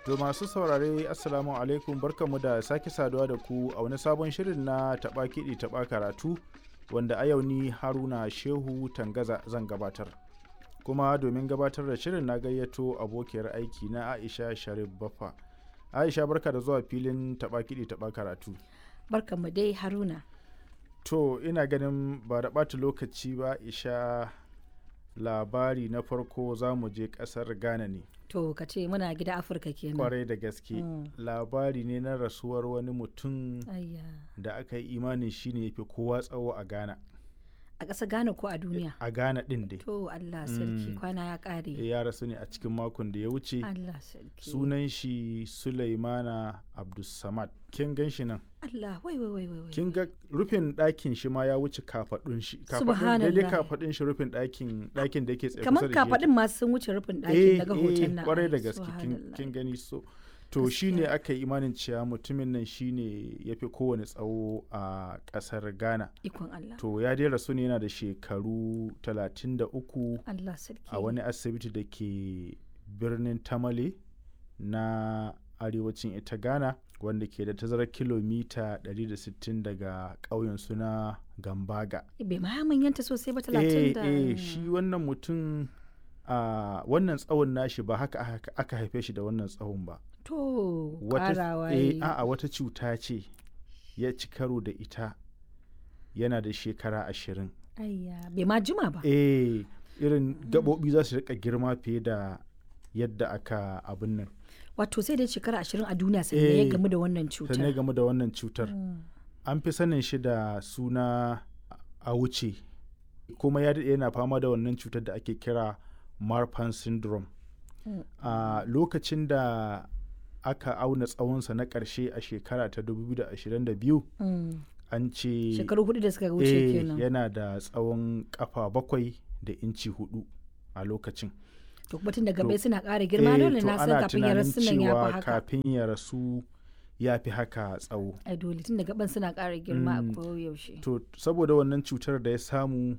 To masu saurare Assalamu alaikum barkamu da sake saduwa da ku a wani sabon shirin na taɓa kiɗi taɓa karatu wanda a yau ni Haruna Shehu Tangaza zan gabatar. Kuma domin gabatar da shirin na gayyato abokiyar aiki na Aisha Sharif Baffa. Aisha barka da zuwa filin taɓa kiɗi taɓa karatu. Barkanmu dai Haruna. To ina ganin ba da ɓata lokaci ba Aisha labari na farko za mu je ƙasar Ghana ne. To ka ce muna gida Afirka kenan. kwarai da gaske Mm. labari ne na rasuwar wani mutum Ayya. da aka yi imanin shi ne fi kowa tsawo a ghana A ƙasa Ghana ko a duniya? a ghana din dai To Allah sarki Mm. kwana ya ƙare. ya rasu ne a cikin makon da ya wuce Allah sarki. sunan shi sulaimana abdulsamad kin gan shi nan Allah wai wai wai wai. wai. kin ga rufin ɗakin shi ma ya wuce kafaɗun shi kafaɗun daidai Subhanallah. kafaɗun shi rufin ɗakin ɗakin da yake tsaye Kamar kusa da shi yake. kafaɗin masu sun wuce rufin eh ɗakin daga eh, hoton nan. kwarai da Ai, gaske kin- subhanallah. kin gani so to shine Gaskiya. aka yi imanin cewa mutumin nan shine ya fi kowane tsawo a ƙasar ghana Ikon Allah. to ya dai rasu ne yana da shekaru 33 Allah sarki. a wani asibiti da ke birnin tamale na arewacin ita ghana wanda ke da tazarar kilomita 160 daga ƙauyen suna gambaga Bai ma ya manyanta sosai ba eh talatin da. eh shi wannan mutum a wannan tsawon nashi ba haka aka- aka haife shi da wannan tsawon ba To wata ƙarawa eh yayi. a'a wata cuta ce ya ci karo da ita yana da shekara ashirin Ayya bai ma jima ba. eh irin gaɓoɓi za su rika girma fiye da yadda aka abin nan Wato sai dai shekara ashirin a duniya sannan ya Eh, gamu da wannan cutar. sannan game da wannan cutar Mm. an fi sanin shi da suna a wuce kuma ya daɗe yana fama da wannan cutar da ake kira marfan syndrome Mm. a lokacin da aka auna tsawonsa na ƙarshe a shekara ta 2022 Mm. an ce Shekaru hudu da suka wuce eh, kenan. yana da tsawon kafa bakwai da inci hudu a lokacin to kuma tun daga To, bai suna ƙara girma Eh, dole to na san ana kafin ya tunanin rasu nan ya cewa fi haka kafin ya rasu ya fi haka tsawo ai dole tun daga ban suna ƙara girma Mm. a koyaushe to saboda wannan cutar da ya samu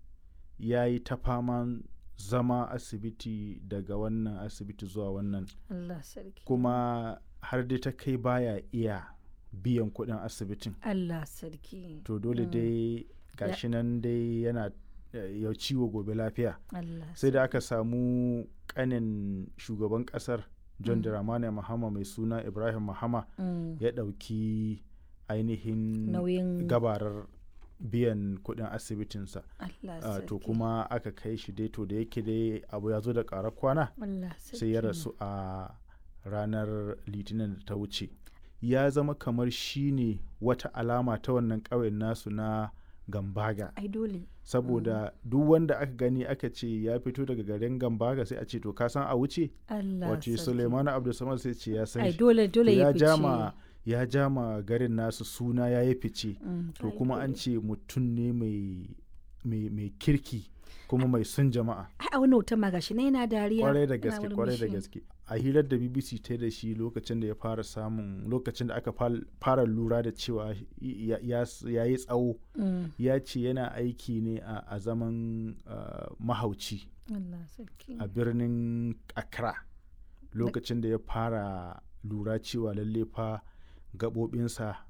ya yi ta faman zama asibiti daga wannan asibiti zuwa wannan Allah sarki kuma har dai ta kai baya iya biyan kuɗin asibitin Allah sarki to dole Mm. dai gashi nan dai yana eh, ya ciwo gobe lafiya Allah sai da aka samu kanin shugaban kasar john Mm. dramani mahama mai suna ibrahim mahama Mm. ya ɗauki ainihin nauyin gabarar biyan kuɗin asibitinsa Allah Ah, sarki to kuma aka kai shi dai to da yake dai abu ya zo da ƙarar kwana Allah sarki sai ya rasu a ranar litinin da ta wuce ya zama kamar shi ne wata alama ta wannan ƙauyen nasu na gambaga ai dole saboda duk wanda aka gani aka ce ya fito daga garin gambaga sai a ce to ka san a wuce Allah wato sarki suleimanu abdulsamad sai ce ya san ai shi dole To dole ya ya fice jama ya jama garin nasu suna ya yi fice Mm, to ai kuma an dole. ce mutum ne mai mai mai kirki kuma mai son jama'a ai a wani hoton ma gashi na yana dariya kwarai da yana gaske kwarai da murmushi. gaske a hirar da bbc ta da shi lokacin da ya fara samun lokacin da aka fal- fara lura da cewa ya- ya ya yi tsawo Mm, ya ce yana aiki ne a a zaman ah, mahauci Allah sarki a birnin accra lokacin da ya fara lura cewa lalle fa gaɓoɓinsa